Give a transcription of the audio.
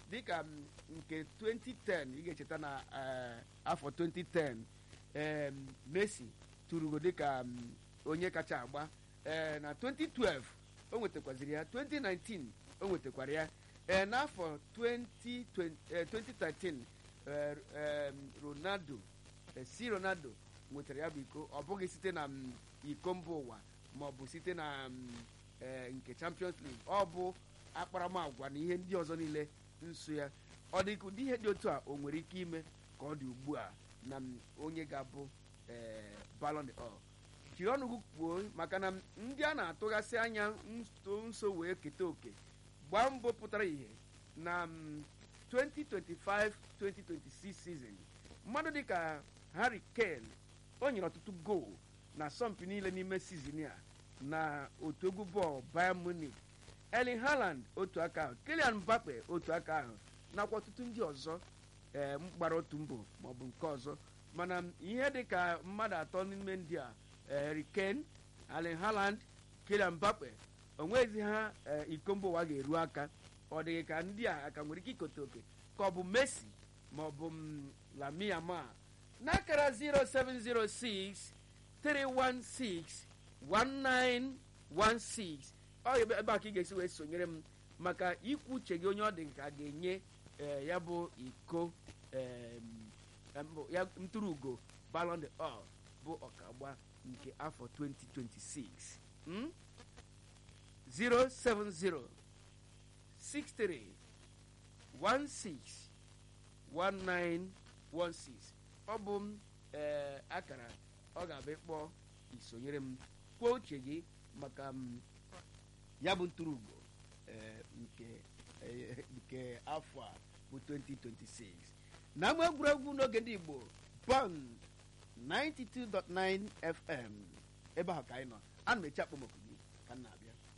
dịka m, nke 2010 ị ga-echeta na eh, afọ 2010 em, Messi tụrugo dịka m, onye kacha agba ee na 2012 o nwetakwaziri ya 2019 o nwetakwara ya ee n'afọ 2020 eh, 2013 eh, em, Ronaldo eh, si Ronaldo nwetara ya bụ iko ọ bụghị site na m, iko mba ụwa ma ọ bụ site na m, eh, nke Champions League ọ bụ akparamagwa na ihe ndị ọzọ niile nso ya ọ dị ka ụdị ihe dị otu a o nwere ike ime ka ọ dị ugbu a na m, onye ga-abụ eh, Ballon d'Or jiri ọnụ gị kwuo maka na ndị a na-atụghasị anya nso nso wee keta oke gbaa mbọ pụtara ihe na mm, 2025-2026 season mmadụ dịka Harry Kane o nyere ọtụtụ goal na asọmpi niile n'ime sizin a na otu egwu bọọlụ Bayern Munich Erling Haaland otu aka ahụ Kylian Mbappe otu aka ahụ nakwa ọtụtụ ndị ọzọ ee gbara otu mbọ maọbụ nke ọzọ mana ihe dị ka mmadụ atọ n'ime ndị a eh, Harry Kane Erling Haaland Kylian Mbappe onwezi ha eh, iko mba ụwa ga-eru aka ọ dịghị ka ndị a aka nwere ike ikote oke ka ọ bụ Messi ma ọ bụ m, Lamine Yamal n'akara 0706 316 1916 ọ ebe ebe a ka ị ga-esi wee sonyere m maka ikwu uche gị onye ọ dị ka a ga-enye eh, ya bụ iko em, em, ya ntụrụ ugo Ballon d'Or bụ ọkagba nke afọ 2026 mm? 070 63 16 1916 ọ bụ m ee akara ọ ga-abụ ịkpọ isonyere m kwuo uche gị maka m ya bụ ntụrụugo ee nke ee, nke afọ a bụ 2026 na ama egwuregwu n'oge ndị Igbo Bond 92.9 FM ebe ahụ ka anyị nọ ana m eche akpọmọkụ gị ka m na-abịa